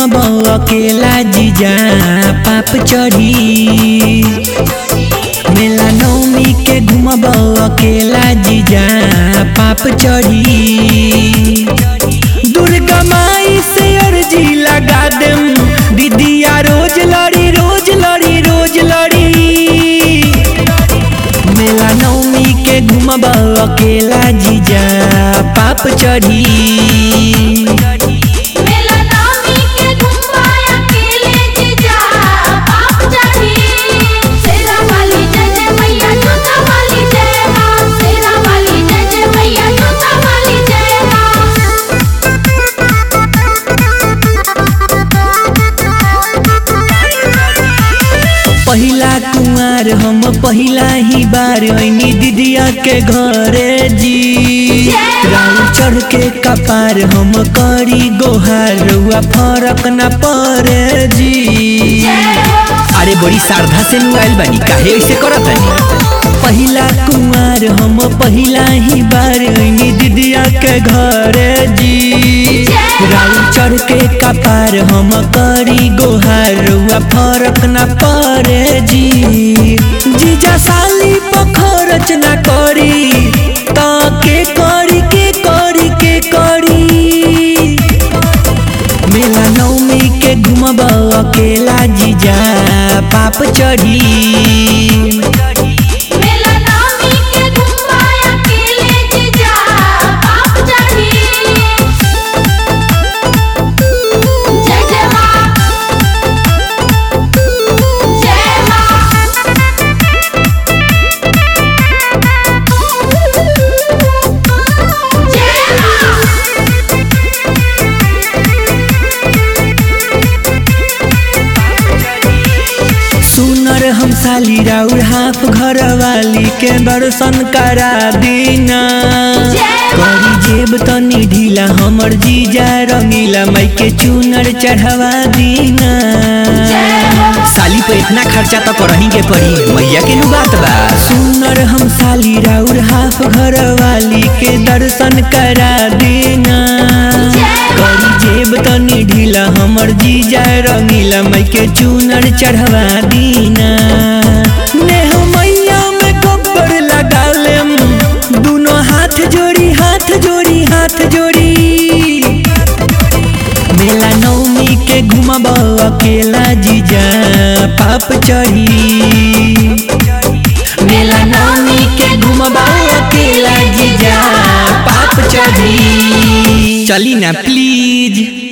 घुमब अकेला जीजा पाप चढ़ी मेला नौमी के घुमब अकेला जीजा पाप चढ़ी दुर्गा माई से अर्जी लगा देम दीदिया रोज लड़ी रोज लड़ी रोज लड़ी मेला नौमी के घुमब अकेला जीजा पाप चढ़ी मेला नामी के घुमाया केले जीजा पाप चढ़ी शेरा वाली जय जय मैया जोता वाली जय मां शेरा वाली जय जय मैया जोता वाली जय पहिला कुंवार हम पहिला ही बार ऐनी दीदिया के घरे जी राउ चढ़ के कपार हम करी गोहार रुआ फरक न परे जी अरे बड़ी श्रद्धा से नुआइल बानी काहे ऐसे करत बानी पहिला कुंवार हम पहिला ही बार ऐनी दीदिया के घरे जी राउ चढ़ के कपार हम करी गोहार रुआ फरक न परे जी जीजा साली पखरच न करी त के करी के करी के करी मेला नौमी के घुमब अकेला जीजा पाप चढ़ी मेला नामी के घुमाया केले जीजा पाप चढ़ी जय जय मां जय मां जय मां सुनर हम साली राउर हाफ घर वाली के दर्शन करा दीना करी जेब तनी ढीला हमर जीजा रंगीला माई के चूनर चढ़वा दीना साली पे इतना खर्चा तो करही के पड़ी मैया के नु बात बा सुनर हम साली राउर हाफ घर वाली के दर्शन करा दीना करी जेब तनी ढीला हमर जीजा रंगीला माई के चूनर चढ़वा दीना नेह मैया में गब्बर लगा लेम दोनों हाथ जोड़ी हाथ जोड़ी हाथ जोड़ी मेला नौमी के घुमब अकेला जीजा पाप चढ़ी मेला नौमी के घुमब अकेला जीजा पाप चढ़ी चली ना प्लीज